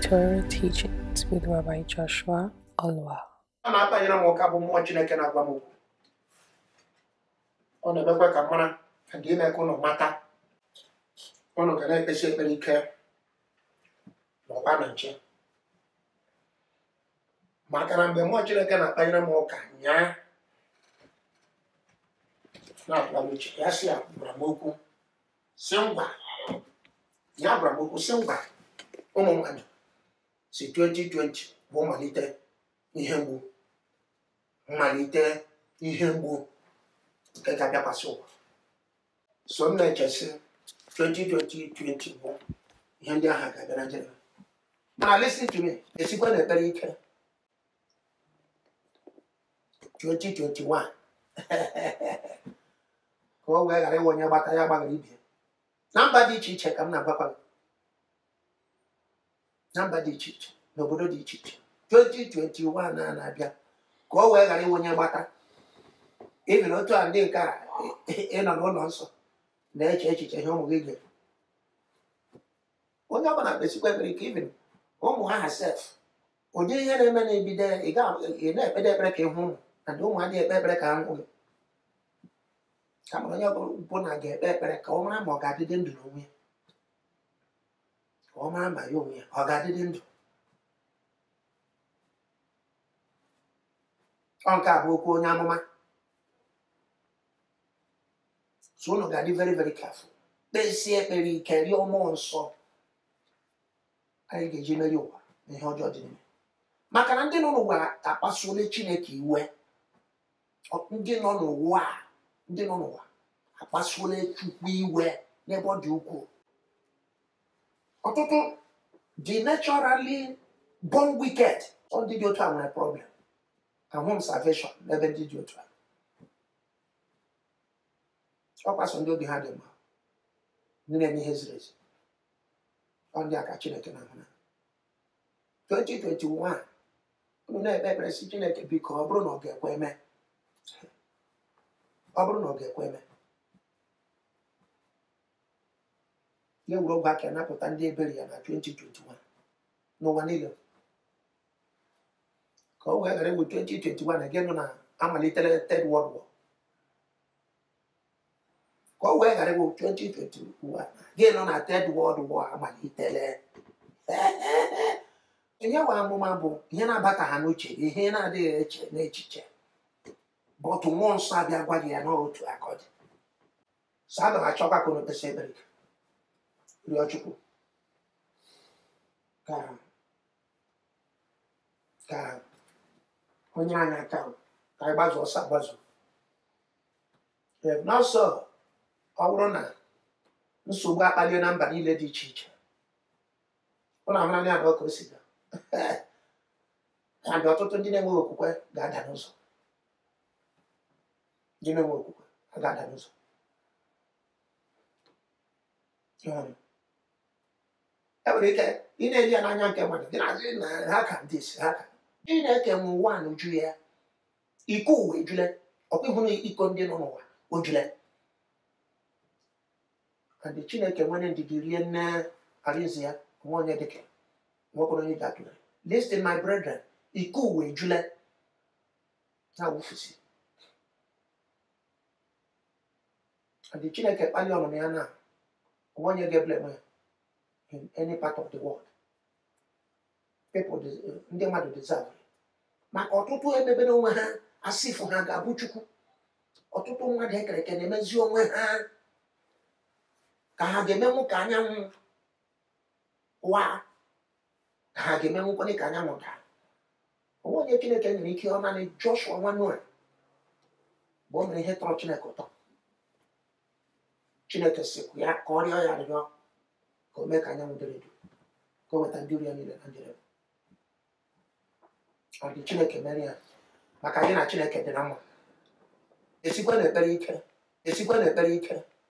Torah Teachings with Rabbi Joshua Olwa. a na-akpanyere m ụka bụ mmụọ chineke na-agwa m okwu ọ na-emekwa ka m mara ka ga ime ka ụnụ mata ụnụ ga na-ekpesi ekpere ike n'ọkwa na nche maka na mgbe mmụọ chineke na-akpanyere m ụka nyaa na-atụgharị uche ya si ya gwara m okwu si ngwa ya gwara m okwu si ngwa ụmụ mmadụ si 2020 bụ mmalite ihe mgbu mmalite ihe mgbu nke ga-abịakwasị ụwa so m na-echesi 2020 bụ ihe ndị ahụ ga-abịa na njedebe mana listen to me esikwa na ekpere ike 2021 ka ọ wee ghara ịwe onye gbata ya gbaghara ibe na mba dị iche iche ka m na-agwakwa gị. na mba dị iche iche n'obodo dị iche iche 2021 a na-abịa ka ọ wee ghara inwe onye gbata ibi na otu a ndị nke a ịnọ n'ụlọ nsọ na-eche echiche ihe ụmụ gị ga onye ọbụla kpesikwa ekpere ike ibi ụmụ ha sef ụdị ihe na-eme na-ebido ị ga- ị na-ekpede ekpere ka ịhụ ụmụ na ụmụ adịghị ekpe ekpere ka ha hụ gị kama onye ọbụla ga-ekpe ekpere ka ọ mara ma ọ ga-adịdị ndụ n'onwe ya ka ọ mara ma ya onwe ya ọ ga-adịdị ndụ ọ nke a bụ okwu onye amụma so unu ga-adị very very careful kpesie ekpere ike rịọ mmụọ nsọ anyị ga-eji meri ụwa na ihe ọjọọ dị n'ime maka na ndị nọ n'ụwa akpasuola chineke iwe Ọ- ndị nọ n'ụwa a, ndị nọ n'ụwa akpasuola chukwu iwe n'ebe ọ dị ukwuu ọtụtụ dị naturally born wicked Ọ ndị dị otu a nwere problem ahụ m salvation n'ebe ndị dị otu a ọ kwaso ndị obi ha dị mma ndị na-eme ihe ziri ezi ọ ndị a ka chineke na-ahụ na 2021 unu na-ekpe ekpere si chineke biko ọ bụrụ na ọ ga-ekwe eme ọ bụrụ na ọ ga-ekwe eme ya wuru ogwe aka napụta ndị ebere ya na 2021 n'ụwa niile ka o wee ghara ewu 2021 gị nụ na amalitere third world war ka o wee ghara ewu 2021 gị nọ na third world war amalitere ihe wa amụma bụ ihe na-abata ha n'uche ihe na-adịghị eche n'echiche bụ otu mmụọ nsọ abịa gwa gị ya n'otu aka ọ dị so aga m achọkwa ka unu kpesa ekpere ike rịọ chukwu ka ka onye anyị aka ka anyị gbazuo ọsọ agbazu n'ọsọ ọ bụrụ na nsogbu akpalie na mba niile dị iche iche ụlọ ahụra ya abụọ ka o si gaa ya dị ọtụtụ ndị na-enweghị okwukwe ga-ada n'ụzọ ndị na-enweghị okwukwe ha ga-ada n'ụzọ Um, e nwere ike ị na-eli ya n'anya nke mmadụ gị na-asị na ha ka ndị isi ha ka ị na-eke nwe ụwa na uju ya iko ụwa ejule ọkwa ịhụ na iko ndị nọ n'ụwa ojule and chineke nwere ndidi rie nne arizi ya nwa onye dịka nwoke onye ji atụle listen my brethren iko ụwa ejule na awụfusi and chineke kpali ọnụnụ ya na nwa onye ga-eblem ya in any part of the world people des- ndị mmadụ deserve it. maka ọtụtụ emebere onwe ha asịfụ ha ga-abụ chukwu ọtụtụ mmadụ ekere eke na-emezi onwe ha ka ha ga-emenwu ka anyanwụ wa ka ha ga-emenwukwana ka anyanwụ daa onwe onye chineke nyere ike ọ naanị joshua nwa noa bụ o mere ihe tọrọ chineke ụtọ chineke sikwu ya ka ọ rịọ ya arịrịọ ka o mee ka anyanwụ dere edo ka o weta ndị uru ya niile na njedebe ọ dị chineke mere ya maka gị na chineke dị na mma esikwa na ekpere ike esikwa na ekpere ike